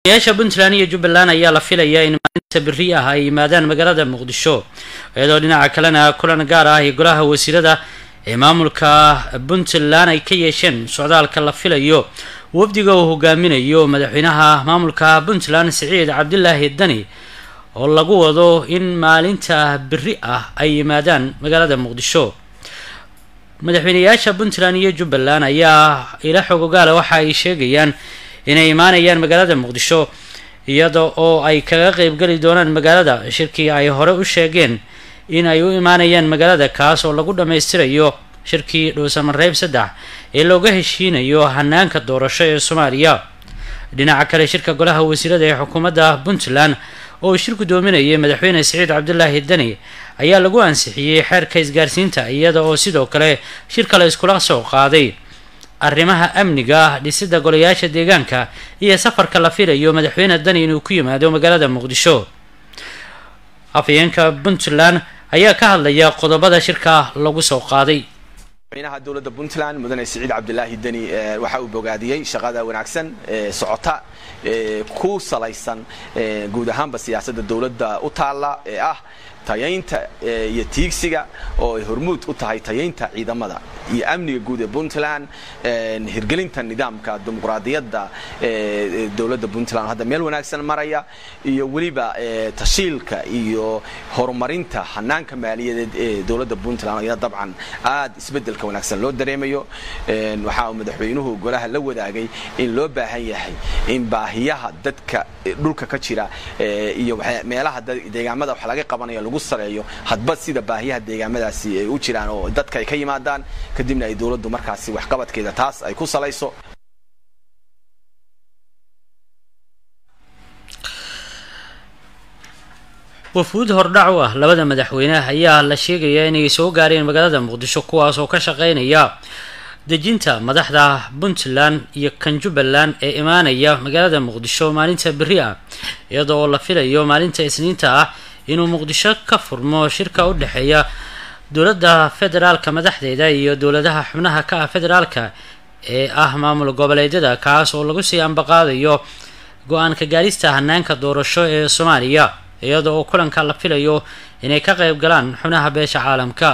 yaasha puntland iyo jubbaland ayaa la filayaa in maalinta beri ah ay yimaadaan magaalada muqdisho iyadoo dhinaca kalena kulan gaar ah iyo golaha wasiirada ee maamulka puntland ay ka yeesheen socdaalka la filayo wafdiga uu hogaaminayo madaxweynaha maamulka puntland siciid cabdilaahi dani oo lagu wado in maalinta beri ah ay yimaadaan magaalada muqdisho madaxweyneyaasha puntland iyo jubbaland ayaa ila xogogaala waxa ay sheegayaan inay imaanayaan magaalada muqdisho iyada oo ay kaga qeybgeli doonaan magaalada shirkii ay hore u sheegeen in ay u imaanayaan magaalada kaas oo lagu dhammaystirayo shirkii dhuusamareeb saddex ee looga heshiinayo hanaanka doorasho ee soomaaliya dhinaca kale shirka golaha wasiirada ee xukuumadda puntland oo uu shir gudoominayay madaxweyne siciid cabdilaahi dani ayaa lagu ansixiyey xeerka isgaarsiinta iyada oo sidoo kale shir kale iskula soo qaaday arrimaha amniga dhisida golayaasha deegaanka iyo safarka la filayo madaxweyne dani inuu ku yimaado magaalada muqdisho afhayeenka puntland ayaa ka hadlaya qodobada shirka lagu soo qaaday madaxweynaha dowladda puntland mudane siciid cabdilaahi deni waxa uu bogaadiyey shaqada wanaagsan ee socota ee ku salaysan guud ahaanba siyaasadda dowladda u taalla ee ah tayaynta iyo tiigsiga oo ay hormuud u tahay tayaynta ciidamada iyo amniga guud ee puntland hirgelinta nidaamka dimuqraadiyadda ee dowladda puntland hadda meel wanaagsan maraya iyo weliba tashiilka iyo horumarinta hanaanka maaliyadeed ee dowladda puntland ayaa dabcan aad isbedelka wanaagsan loo dareemayo waxa uu madaxweynuhu golaha la wadaagay in loo baahan yahay in baahiyaha dadka dhulka ka jira iyo meelaha deegaamada wax laga qabanayo lagu sareeyo hadba sida baahiyaha deegaamadaasi ay u jiraan oo dadka ay ka yimaadaan kadibna ay dowladdu markaasi waxqabadkeeda taas ay ku salayso wafuud hordhac u ah labada madaxweyne ayaa la sheegayaa inay soo gaareen magaalada muqdisho kuwaas oo ka shaqeynaya dejinta madaxda puntland iyo kan jubbaland ee imaanaya magaalada muqdisho maalinta beri ah iyada oo la filayo maalinta isniinta ah inuu muqdisho ka furmo shirka u dhexeeya dowladda federaalka madaxdeeda iyo dowladaha xubnaha ka ah federaalka ee ah maamul goboleedyada kaas oo lagu sii ambaqaadayo go-aanka gaarista hanaanka doorasho ee soomaaliya iyada oo kulanka la filayo inay ka qeyb galaan xubnaha beesha caalamka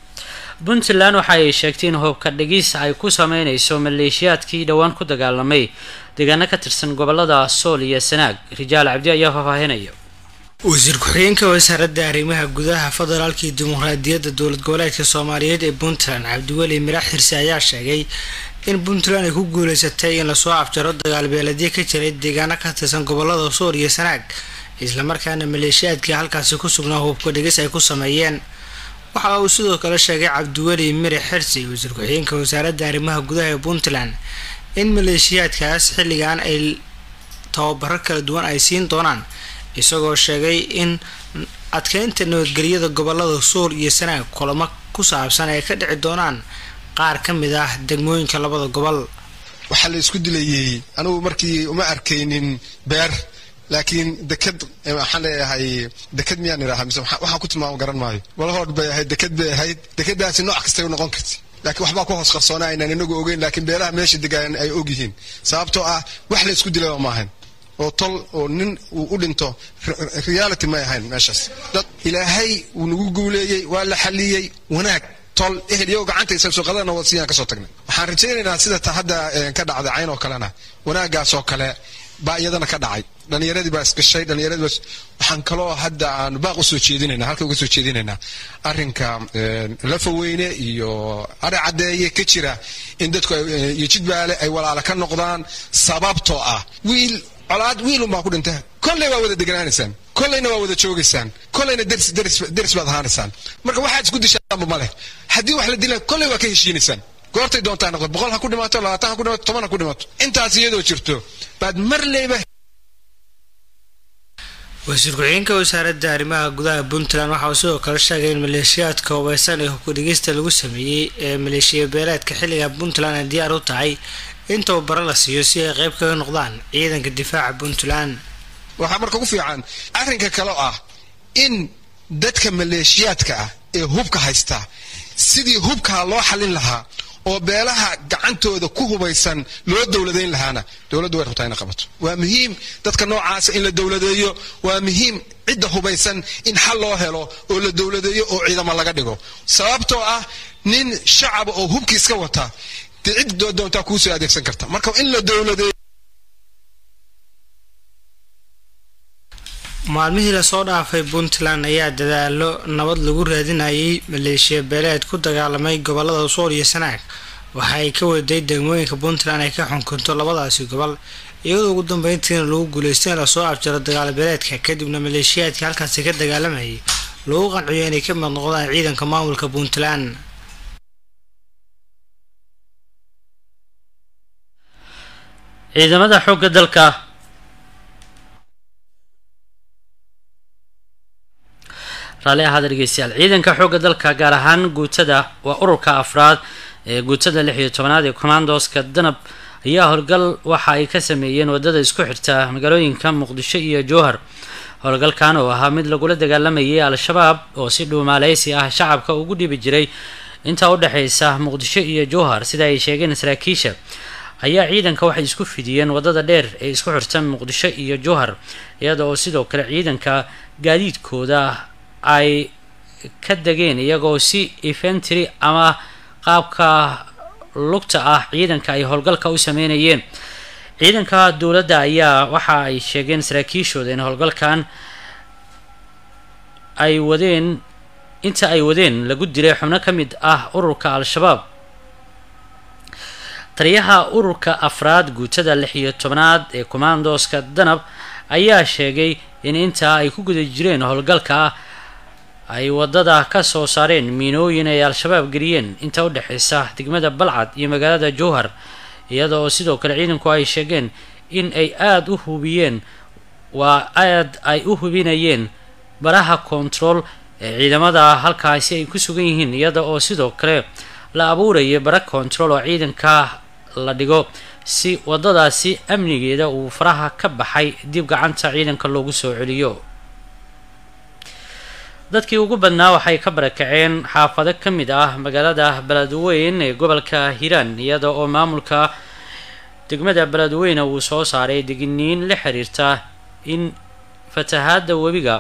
puntland waxa ay sheegtay in hoobka dhegis ay ku sameyneyso maleeshiyaadkii dhowaan ku dagaalamay deegaano ka tirsan gobolada sool iyo sanaag rijaal cabdi ayaa faahfaahinaya wasiir ku-xigeenka wasaaradda arrimaha gudaha federaalka iyo dimuqraadiyadda dowlad goboleedka soomaaliyeed ee puntland cabdiweli mirax xirse ayaa sheegay in puntland ay ku guuleysatay in lasoo afjaro dagaalbeeladyo ka jiray deegaano ka tirsan gobolada sool iyo sanaag islamarkaana maleeshiyaadkii halkaasi ku sugnaa hubka dhegis ay ku sameeyeen waxa uu sidoo kale sheegay cabdiweli mire xirsi wasiir ku-xigeenka wasaaradda arrimaha gudaha ee puntland in maleeshiyaadkaas xilligan ay tababaro kala duwan ay siin doonaan isagoo sheegay in adkeynta nabadgelyada gobolada sool iyo sanaag kulamo ku saabsan ay ka dhici doonaan qaar ka mid ah degmooyinka labada gobol waxaa la isku dilayey anugu markii uma arkaynin beer laakiin deked waxaan leeyahay deked miyaan idhahaa mise waxaan ku tilmaamo garan maayo walahoodh bay ahayd deked bay ahayd dekedaasi nooc kastay u noqon karti laakiin waxbaa ku hoos qarsoona aynaan inagu ogeyn laakiin beelaha meesha degaan ay og yihiin sababtoo ah wax la isku dilay ma ahayn oo tol oo nin uu u dhinto reality may ahayn meeshaas dad ilaahay wuu nagu guuleeyey waa la xaliyey wanaag tol ehel iyago gacantaysa suuqadana wadsiiyaan kasoo tagnay waxaan rajaynaynaa sida ta hadda ka dhacday cayn oo kalena wanaagaas oo kale baa iyadana ka dhacay dhalinyaradii baa isgashay dhalinyaradii baa waxaan kaloo hadda aan baaq usoo jeedinaynaa halka uga soo jeedinaynaa arrinka lafaweyne iyo ari caddeeye ka jira in dadku iyo jidbaale ay walaala ka noqdaan sababtoo ah wiil colaad wiil unbaa ku dhinta kolley waa wada deganaanaysaan kolleyna waa wada joogaysaan kolleyna deris deris deris baad ahaanaysaan marka waxaad isku dishaanba ma leh haddii wax la dila kolley waa ka heshiinaysaan goortay doontaa noqdo boqol ha ku dhimaato labaatan ha ku dhimaato toban ha ku dhimaato intaas iyadoo jirto baad marleyba wasiir ku-xigeenka wasaaradda arrimaha gudaha puntland waxa uu sidoo kale sheegay in maleeshiyaadka hubeysan ee hubka dhigista lagu sameeyey ee maleeshiya beeleedka xilliga puntland ay diyaar u tahay in tababaro la siiyo si ay qeyb kaga noqdaan ciidanka difaaca puntland waxaa marka ugu fiican arrinka kale ah in dadka maleeshiyaadka ah ee hubka haysta sidii hubkaa loo xallin lahaa oo beelaha gacantooda ku hubaysan loo dowladayn lahaana dowladdu way rabtaa ina qabato waa muhiim dadka noocaasa in la dowladeeyo waa muhiim cidda hubaysan in xal loo helo oo la dowladeeyo oo ciidamo laga dhigo sababtoo ah nin shacaba oo hubki iska wata dee cid doontaa kuusoo adeegsan karta marka in la dowladeeyo maalmihii lasoo dhaafay puntland ayaa dadaalo nabad lagu raadinayay maleeshiya beeleed ku dagaalamay gobolada sool iyo sanaag waxa ay ka waday degmooyinka puntland ay ka xunkunto labadaasi gobol iyadoo ugu dambeyntiina lagu guuleystay in lasoo afjaro dagaal beeleedka kadibna maleeshiyaadkii halkaasi ka dagaalamayay lagu qanciyo inay ka mid noqdaan ciidanka maamulka puntland ciidamada xoogga dalka raalli ahaada dhegeystayaal ciidanka xoogga dalka gaar ahaan guutada waa ururka afraad ee guutada lix iyo tobanaad ee commandoska danab ayaa howlgal waxa ay ka sameeyeen wadada isku xirta magaalooyinka muqdisho iyo jowhar howlgalkan oo ahaa mid lagula dagaalamayay al-shabaab oo si dhuumaaleysi ah shacabka ugu dhibi jiray intaa udhexeysa muqdisho iyo jowhar sida ay sheegeen saraakiisha ayaa ciidanka waxay isku fidiyeen wadada dheer ee isku xirta muqdisho iyo jowhar iyada oo sidoo kale ciidanka gaadiidkooda ay ka degeen iyagoo si infentry ama qaabka lugta ah ciidanka ay howlgalka u sameynayeen ciidanka dowladda ayaa waxa ay sheegeen saraakiishooda in howlgalkan ay wadeen inta ay wadeen lagu dilay xubno ka mid ah ururka al-shabaab taliyaha ururka afraad guutada lix iyo tobnaad ee commandoska danab ayaa sheegay in intaa ay ku guda jireen howlgalka ay wadada ka soo saareen miinooyin ay al-shabaab geliyeen inta udhexeysa degmada balcad iyo magaalada jowhar iyada oo sidoo kale ciidanku ay sheegeen in ay aada u hubiyeen waa aad ay u hubinayeen baraha control ee ciidamada halkaasi ay ku sugan yihiin iyada oo sidoo kale la abuuraya bara control oo ciidanka la dhigo si wadadaasi amnigeeda uu faraha ka baxay dib gacanta ciidanka loogu soo celiyo dadkii ugu badnaa waxay ka barakaceen xaafado ka mid ah magaalada beledweyn ee gobolka hiiraan iyada oo maamulka degmada beledweyne uu soo saaray digniin la xiriirta in fatahaada webiga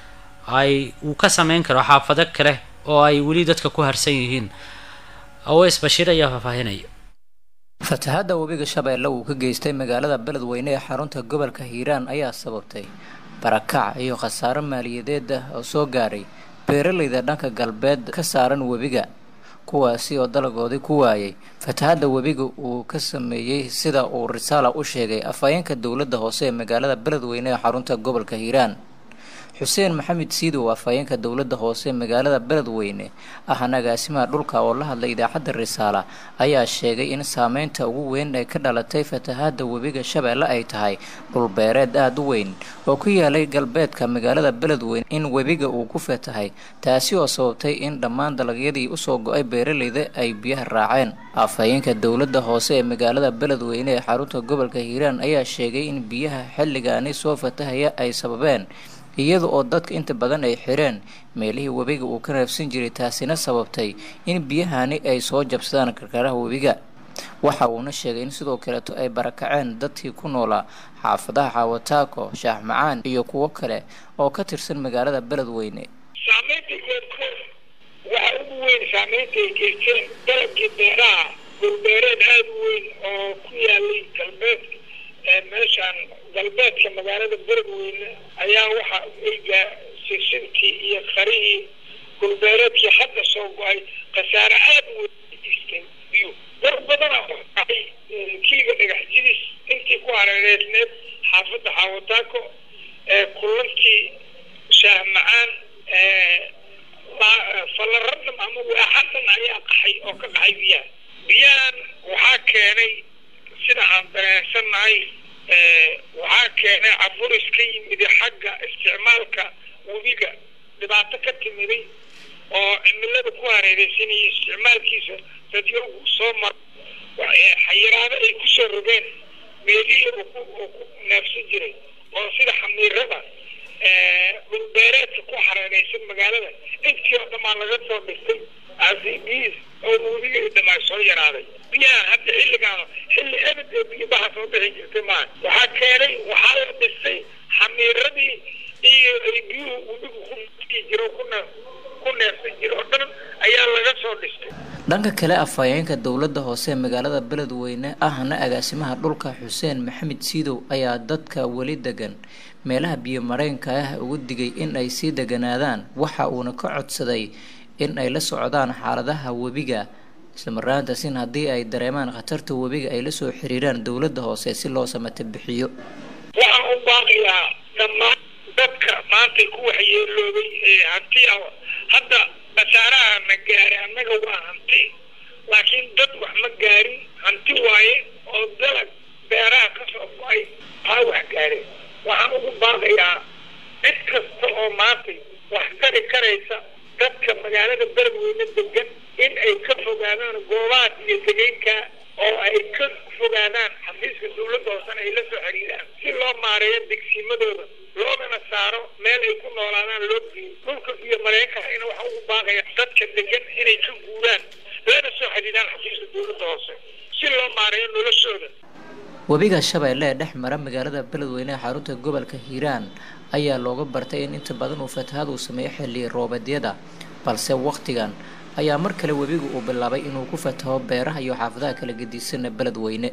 ay uu ka sameyn karo xaafado kale oo ay weli dadka ku harsan yihiin aweys bashiir ayaa faahfaahinaya fatahaadda webiga shabeelle uu ka geystay magaalada beledweyne ee xarunta gobolka hiiraan ayaa sababtay barakac iyo khasaaro maaliyadeed ah oo soo gaaray beeralayda dhanka galbeed ka saaran webiga kuwaasi oo dalagoodii ku waayay fatahaadda webiga uu ka sameeyey sida uu risaala u sheegay afhayeenka dowladda hoose ee magaalada beledweyne ee xarunta gobolka hiiraan xuseen maxamed siidow afhayeenka dowladda hoose magaalada beledweyne ah nagaasimaha dhulka oo la hadlay idaacadda risaala ayaa sheegay in saameynta ugu weyn ee ka dhalatay fatahaadda webiga shabeelle ay tahay dhulbeereed aada u weyn oo ku yaalay galbeedka magaalada beledweyne in webiga uu ku fatahay taasi oo sababtay in dhammaan dalagyadii usoo go-ay beeralayda ay biyaha raaceen afhayeenka dowladda hoose ee magaalada beledweyne ee xarunta gobolka hiiraan ayaa sheegay in biyaha xilligaani soo fatahaya ay sababeen iyada oo dadka inta badan ay xireen meelihii webiga uu ka raafsan jiray taasina sababtay in biyahani ay soo jabsadaan karkaraha webiga waxa uuna sheegay in sidoo kaleeto ay barakaceen dadkii ku noolaa xaafadaha xaawataako shaax macaan iyo kuwo kale oo ka tirsan magaalada beledweyne saamaynta goobkood waxa ugu weyn saamaynta ay geysteen dalabkii beeraha dhulbeereed aada u weyn oo ku yaalay galbeedka meeshaan galbeedka magaalada beledweyne ayaa waxa eyga sirsintii iyo qarihii dhulbeereedkii hadda soo go-ay khasaare aada u weyn geystay biyo war badana dhacay kiliga dhagax jidis intii ku hareereysneed xaafadda xaawataako kulantii shaah macaan fallaradam ama waaxadan ayaa qaxay oo ka qaxay biyaha biyahan waxaa keenay sida aan dareensannahay waxaa keenay caburis ka yimid xagga isticmaalka webiga dhibaato ka timiday oo cimilada ku hareereysanayay isticmaalkiisa dadyoogu soo maro xayiraado ay kusoo rogeen meelihii uu ku neefsan jiray oo sida xamiirada dhulbeereedka ku hareereysan magaalada intii oo dhammaan laga soo dhistay acbs oo webiga dhamaa soo yaraaday biyaha hadda xilligaan xilli ebed ee biyabaha soo bixi jirtay maaha waxaa keenay waxaa la dhisay xamiiradii iyo ay biyuhu webigu ku ii jiro kuna ku neefsan jiro oo dhan ayaa laga soo dhistay dhanka kale afhayeenka dowladda hoose ee magaalada beledweyne ahna agaasimaha dhulka xuseen maxamed siidow ayaa dadka weli degan meelaha biyo mareenka ah ugu digay in ay sii deganaadaan waxa uuna ka codsaday in ay la socdaan xaaladaha webiga islamaraantasin haddii ay dareemaan khatarta webiga ay la soo xiriiraan dowladda hoose si loo samata bixiyo waxaan u baaqiyaa dhammaan dadka maanta ku waxyeeloobay ee hanti ah hadda khasaaraha na gaaray annaga waa hanti laakiin dad wax ma gaarin hanti waaye oo dalag beeraha ka soo go-ay aa wax gaareen waxaan ugu baaqayaa cid kasta oo maantay wax tari karaysa dadka magaalada beledweyne degan in ay ka fogaadaan goobaha iyo degeynka oo ay ka fogaadaan xafiiska dowladda hoosena ay la soo xiriiraan si loo maareeyo degsiimadooda loogana saaro meel ay ku noolaadaan loo geeyo dhulka iyo mareykankana waxa ugu baaqaya dadka degan inay ka guuraan lana soo xiriiraan xafiiska dowladda hoose si loo maareeyo noloshooda webiga shabeelle ee dhex mara magaalada beledweyne ee xarunta gobolka hiiraan ayaa looga bartay in inta badan uu fatahaad uu sameeyo xilli roobadyada balse wakhtigan ayaa mar kale webiga uu bilaabay inuu ku fataho beeraha iyo xaafadaha kala gedisanee beledweyne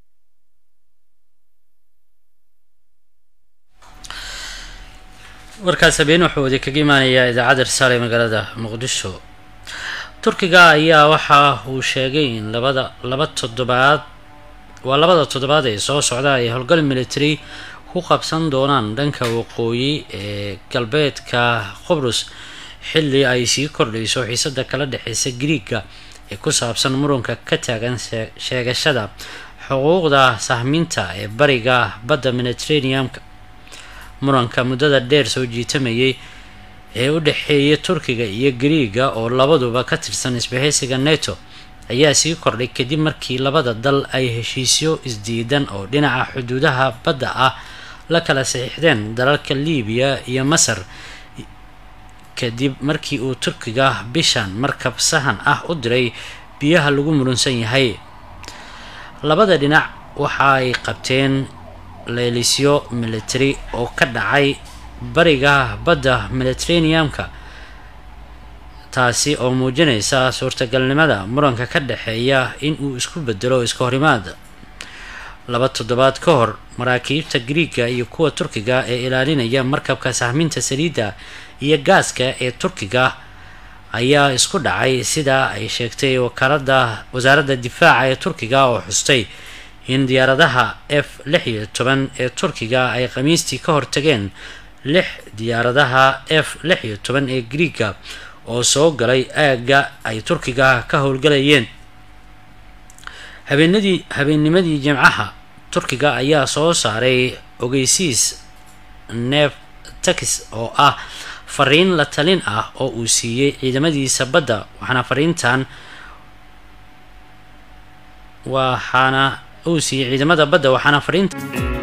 warkaas habeen wuxuu wadi kaga imaanayaa idaacadda risaale ee magaalada muqdisho turkiga ayaa waxa uu sheegay in labada laba toddobaad waa labada toddobaad ee soo socda ay howlgal military ku qabsan doonaan dhanka waqooyi ee galbeedka qubrus xilli ay sii kordhayso xiisada kala dhexeysa griiga ee ku saabsan muranka ka taagan sheegashada xuquuqda sahminta ee bariga badda mediterraneamka muranka muddada dheer soo jiitamayay ee u dhexeeya turkiga iyo griiga oo labaduba ka tirsan isbahaysiga neto ayaa sii kordhay kadib markii labada dal ay heshiisyo isdiidan oo dhinaca xuduudaha badda ah la kala saxiixdeen dalalka liibiya iyo masar kadib markii uu turkiga bishan markab sahan ah u diray biyaha lagu murunsan yahay labada dhinac waxa ay qabteen leelisyo military oo ka dhacay bariga badda mediterraneamka taasi oo muujinaysa suurtagalnimada muranka ka dhexeeya in uu isku bedelo iska horimaad laba toddobaad ka hor maraakiibta griiga iyo kuwa turkiga ee ilaalinaya markabka sahminta saliidda iyo gaaska ee turkiga ayaa isku dhacay sida ay sheegtay wakaalada wasaaradda difaaca ee turkiga oo xustay in diyaaradaha f lix iyo toban ee turkiga ay khamiistii ka hortageen lix diyaaradaha f lix iyo toban ee griiga oo soo galay aagga ay turkiga ka howlgalayeen habeenadii habeennimadii jimcaha turkiga ayaa soo saaray ogeysiis neef tax oo ah fariin la talin ah oo uu siiyey ciidamadiisa badda waxaana fariintan waxaana uu siiyey ciidamada badda waxaana fariinta